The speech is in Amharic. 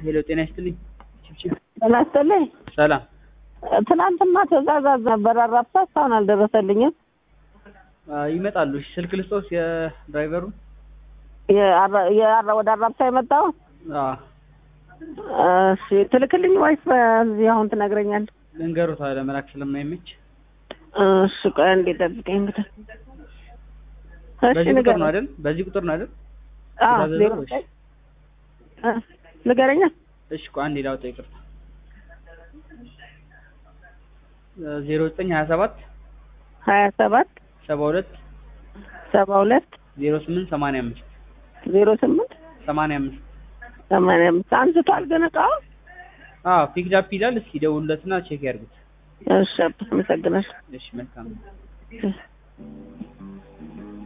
ሄሎ ጤና ይስጥልኝ። ችብችብ ጤና ይስጥልኝ። ሰላም። ትናንትና ትእዛዝ ነበር አራብሳ እስካሁን አልደረሰልኝም። አ፣ ይመጣሉ። እሺ፣ ስልክ ልስጦት የድራይቨሩ? የአራ- የአራ- ወደ አራብሳ የመጣው አ፣ እሺ ትልክልኝ ወይስ በዚህ አሁን ትነግረኛለህ? ልንገሩት ለመላክ ስለማይመች እሺ ቆይ አንዴ ጠብቀኝ እንግዲህ። እሺ በዚህ ቁጥር ንገረኝ። ነው አይደል? በዚህ ቁጥር ነው አይደል? አዎ ትእዛዝ ዜሮ ነው? እሺ። ዘጠኝ እ ንገረኛ። እሺ፣ ቆይ አንዴ ላውጣው፣ ይቅርታ። ዜሮ ዘጠኝ ሀያ ሰባት ሀያ ሰባት ሰባ ሁለት ሰባ ሁለት ዜሮ ስምንት ሰማንያ አምስት ዜሮ ስምንት ሰማንያ አምስት ሰማንያ አምስት አንስቷል ግን እቃው። አዎ ፒክድ አፕ ይላል። እስኪ ደውሉለትና ቼክ ያድርጉት። እሺ አመሰግናለሁ። እሺ፣ መልካም እሺ።